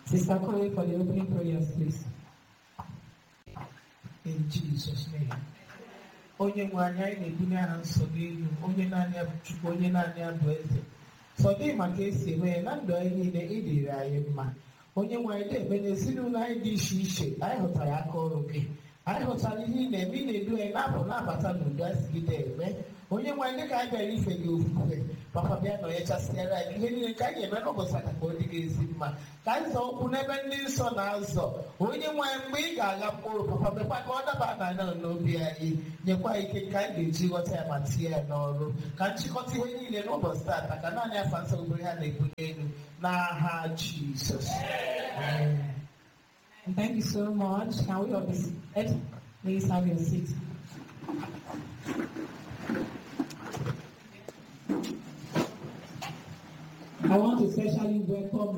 Sister Corey for the opening prayers, please. In Jesus' name. Onye nwe anyị anyị na-ebunye aha nsọ n'elu onye naanị ya bụ Chukwu onye naanị ya bụ eze sọ dị maka esi eme ya na ndụ anyị niile ịdịrị anyị mma onye nwe anyị na-eme n'ezinụlọ anyị dị iche iche anyị hụtara aka ọrụ gị anyị hụtara ihe ị na-eme ị na-edu anyị na-apụ na-abata n'udo anyị sigide eme onye nwe anyị dịka anyị bịara ife gị ofufe papa bịa nọ ya chasịara anyị ihe niile nke anyị eme n'ụbọchị aka ka ọ dị gị ezi mma ka anyị zọọ ụkwụ n'ebe ndị nsọ na-azọ onye nwe anyị mgbe ị ga-agha mkpụrụ papa mekwa ka ọ daba n'anya n'obi anyị nyekwa ike ka anyị ga-eji ghọta ya ma tinye ya n'ọrụ ka nchịkọta ihe niile n'ụbọchị taata ka naanị afọ nsọ obere ha na-ebunye elu n'aha Jizọs Amen. And thank you so much. Can we all be seated? Please have your seat. I want to especially welcome